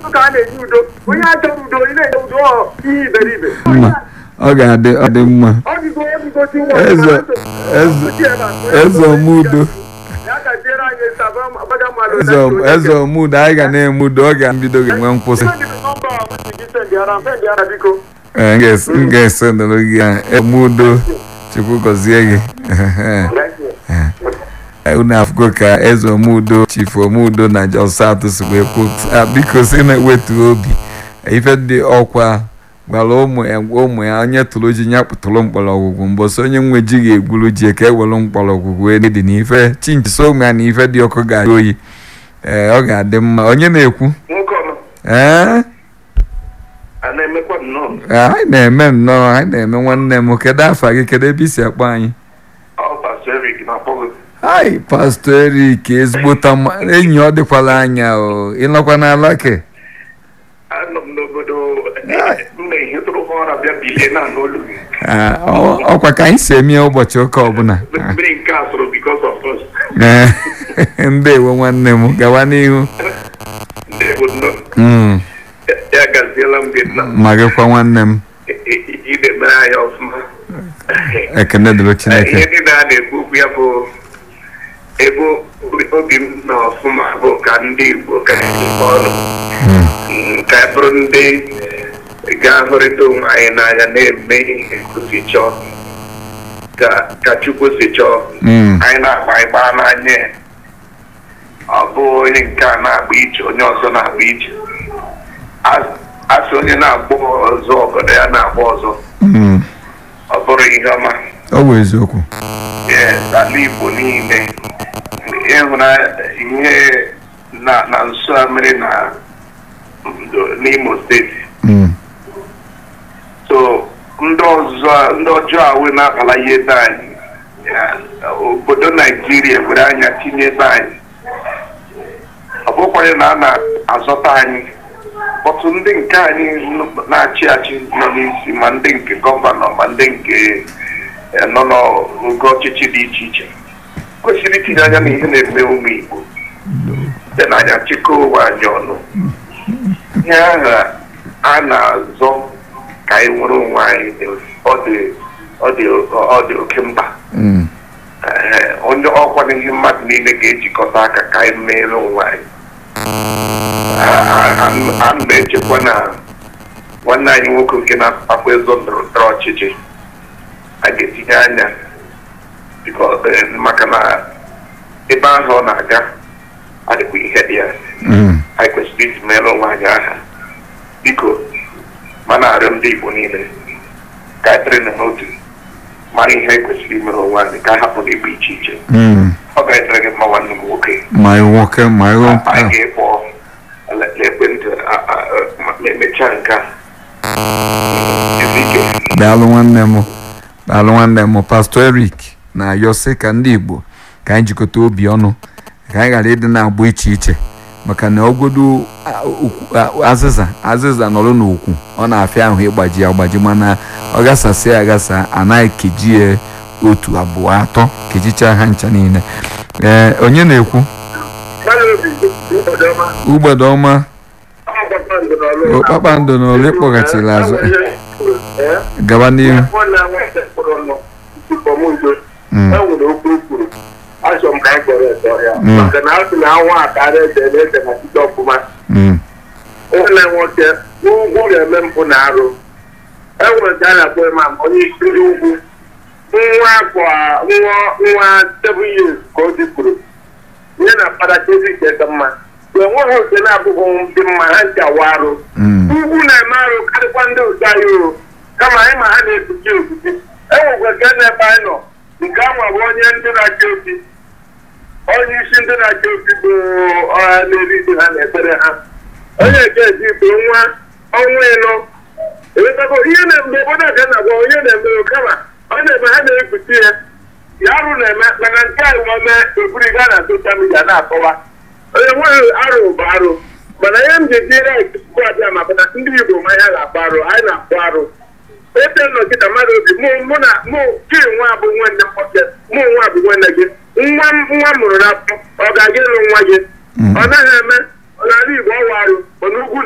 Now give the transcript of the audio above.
ka a na-enye udo onye achọrọ udo ị na-enye udo ọ ihe iberibe mma ọ ga-adị ọ dị mma ọ dịgo ọ dịgosi nwa Eze- eze- eze omudo ya gaziere anyị saba agbaga mmadụ eze om- eze omudo anyị ga na-eme udo ọ ga-mbido ga-enwe nkwụsị nọmba a m ji gị sendịara m sendịara biko Ee, m ga-es- m ga-esendụrụ gị ya omudo chukwu gọzie gị unu afụgo ka eze omudo chifu omudo na jos south si wee kwuo "Ah, biko si na-ewetu obi ife dị ọkwa gwara ụmụ ya ụmụ ya onye tụrụ ji ya pụtụrụ mkpọrọgwụgwụ mbọsị onye nwe ji ga-egwuru ji ka e were mkpọrọgwụgwụ wee dị n'ife chinchi so ụmụ ya na ife dị ọkụ ga-adị oyi ee ọ ga-adị mma onye na-ekwu nwoke ọma ee a na-emekwa nnọọ anyị na-eme nnọọ anyị na-eme nwanne m kedu afa gị kedu ebe isi akpọ anyị ọ pastor Eric na-akpọ gị Ai, pastọ Erik ezigbota mma- enyi ọ dịkwala anya o ịnọkwa n'ala ke anọ m n'obodo mma ehetụrụ ha ụra bịa bilie na n'olu gị Ah, ọ- ọkwa ka anyị si eme ya ụbọchị ụka ọbụla mmiri nke a sụrụ because of us Ee, ndewo nwanne m gawa n'ihu ndị bụ nnọọ Mm, ya gaziela m gị nna ma gịkwa nwanne m ide mere anyị ọfụma ekene dịrị ihe chineke niile a na-ekwu okwu ya bụ ebe obi m nọ ọfụma bụ ka ndị Igbo ka ejikọ ọnụ Mm, ka anyị bụrụ ndị ga-ahụrịta onwe anyị n'anya na-eme ihe kwụsị chọọ ka ka Chukwu si chọọ Mm, anyị na-agba ịgba n'anya ya. ọ bụ onye nke a na-agba ije onye ọzọ na-agba ije A- asị onye na-agba ọzọ obodo ya na-agba ọzọ mm, ọ bụrụ ihe ọma ọ bụ eziokwu Yes, ala Igbo niile ịhụna ihe na na nso a mere na ndo- n'Imo steeti Mm, so ndị ọzọ ndị ọjọọ a wee na-akpala ihe ebe anyị ya, obodo Naijiria were anya tinye ebe anyị ọ bụkwaghị na a na-azọta anyị ọtụ ndị nke anyị nọ- na-achị achị nọ n'isi ma ndị nke gọvanọ ma ndị nke eh, nọ n'oge ọchịchị dị iche iche kwesịrị itinye anya n'ihe na-eme ụmụ Igbo site n'anya chịkọọ ụwa anyị ọnụ ihe ahụ a na-azọ ka anyị nwere onwe anyị dị- ọ dị ọ dị ọ dị oke mkpa mm, Ee, onye ọkwa n'ihe mmadụ niile ga-ejikọta aka ka anyị meere onwe anyị A- a- a m na-echekwa na nwanne anyị nwoke nke na-akpakwa ezo ndọrọ ndọrọ ọchịchị a ga-etinye anya biko- eh, maka na ebe ahụ ọ na-aga adịkwa ihe dị ya mm. anyị kwesịrị iji mere onwe anyị aha biko ma na-arịọ ndị Igbo niile ka anyị dịrị n'otu mara ihe anyị kwesịrị imere onwe anyị ka a hapụ n'igbe iche iche Mm. ọ ga-edere gị mma nwanne m nwoke ma ị nwoke ma ị anyị nwoke ga-ekpọ le- ekwentị a- a- a- ma ma emechaa nke a ezi ike daalụ nwanne m daalụ nwanne m pastọ erik na-ayọ sị ka ndị igbo ka anyị jikọta obi ọnụ ka anyị ghara ịdị na-agbụ iche iche maka na ogodo a- ukwu- a- azịza azịza nọrọ n'okwu ọ na-afịa ahụ ịgbaji ya agbaji mana ọ gasasị ya agasa anaghị keji ya otu abụọ atọ kejichaa ha ncha niile ee onye na-ekwu ugbede ọma o kpakpando na ole kpọghachiri azụ gaba n'ihu Mm. enwere okwu kwuru achọrọ m ka anyị kpọrọ ete ọhịa Mm. maka na asị na anwụ akara ede na-ede na site ọfụma Mm. nwanne nwoke ugwu ga-eme mpụ na arụ enwere nke a na-akpọ imam onye isi ndị ugwu nwa afọ a- nwa nwa seven years ka o dịkwuru nye na paratezi ka mma enweghị oke na-abụghị ndị mma ha nke awa arụ Mm. ugwu na-eme arụ karịkwa ndị otu anyị o kama anyị ma ha na-ekpuchi ekpuchi enwekwa nke n'ebe anyị nọ nke ahụ bụ onye ndị na-achị obi onye isi ndị na-achị obi bụ ọha na-eri ji ha na ekpere ha onye nke ji bụ nwa ọnwa ịnọ ewetago ihe na-eme obodo a ka na-agwa onye na-eme kama ọ na-eme ha na-ekpuchi ya ya arụ na-eme mana nke a nweme eburi gaa na soshal midia na-akọwa onye nweghị arụ bụ arụ mana ihe m ji ejire tupu abịa maka na ndị Igbo ma ya ga-akpọ arụ anyị na-akpọ arụ ebe nnọchite mmadụ obi mụ mụ na mụ gị nwa bụ nwanne m nwoke mụ nwa bụ nwanne gị nwa m nwa m mụrụ n'afọ ọ ga-aga ịlụ nwa gị ọ naghị eme n'ala Igbo ọwa arụ mana ugwu